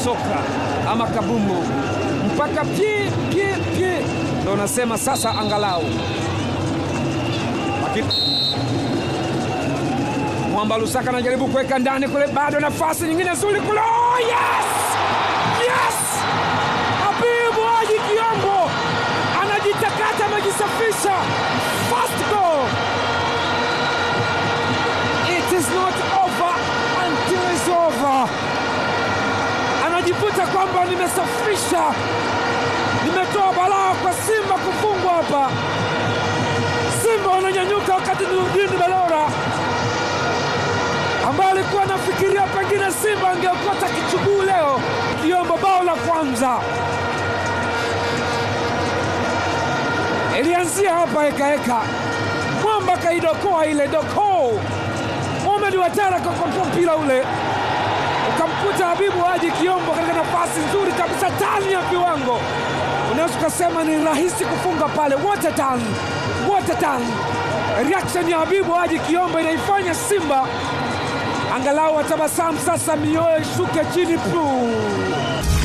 soka ama kabumbu mpaka pye pye pye, ndo unasema sasa angalau. Lakini Mwamba Lusaka anajaribu kuweka ndani kule, bado nafasi nyingine nzuri kule. Oh, yes! Yes! Habibu Haji Kiombo anajitakata, amejisafisha. First goal. It is not over until it's over. Anajivuta kwamba nimesafisha, nimetoa balaa kwa Simba kufungwa hapa. Simba wananyanyuka wakati Nurdin Belora ambaye alikuwa anafikiria pengine Simba angeokota kichuguu leo. Kiombo bao la kwanza ilianzia hapa hekaheka, Mwamba kaidokoa ile doko, Mohamed Watara kakotoa mpira ule ukamkuta Habibu Haji Kiombo katika nafasi nzuri kabisa, tani ya viwango, unaweza ukasema ni rahisi kufunga pale. What a turn, what a turn! Reaction ya Habibu Haji Kiombo inaifanya Simba angalau watabasamu sasa, mioyo ishuke chini. Puu.